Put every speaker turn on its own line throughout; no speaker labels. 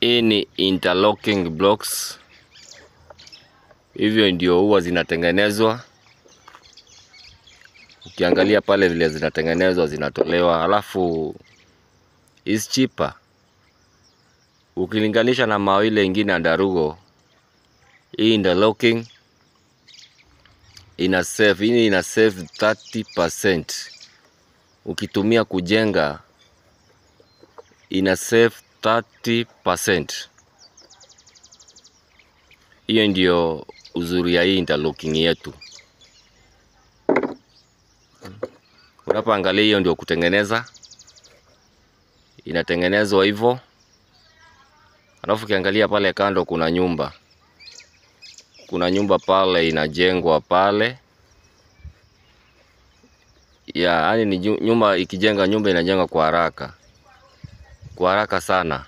Hii ni interlocking blocks, hivyo ndio huwa zinatengenezwa. Ukiangalia pale vile zinatengenezwa, zinatolewa, halafu is cheaper ukilinganisha na mawe ile ingine ya Darugo. Hii interlocking ina save, hii ina save 30% ukitumia kujenga ina save 30%. Hiyo ndio uzuri ya hii interlocking yetu. Unapoangalia hiyo ndio kutengeneza, inatengenezwa hivyo. Alafu ukiangalia pale kando kuna nyumba, kuna nyumba pale inajengwa pale ya yani ni nyumba ikijenga, nyumba inajengwa kwa haraka, kwa haraka sana.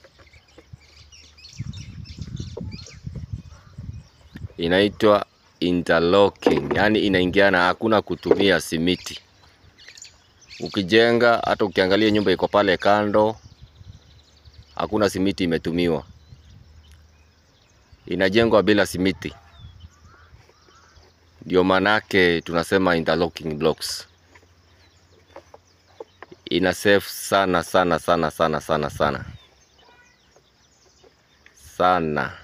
Inaitwa interlocking, yani inaingiana, hakuna kutumia simiti. Ukijenga hata ukiangalia nyumba iko pale kando, hakuna simiti imetumiwa, inajengwa bila simiti. Ndio manake tunasema interlocking blocks ina save sana sana sana sana sana sana sana.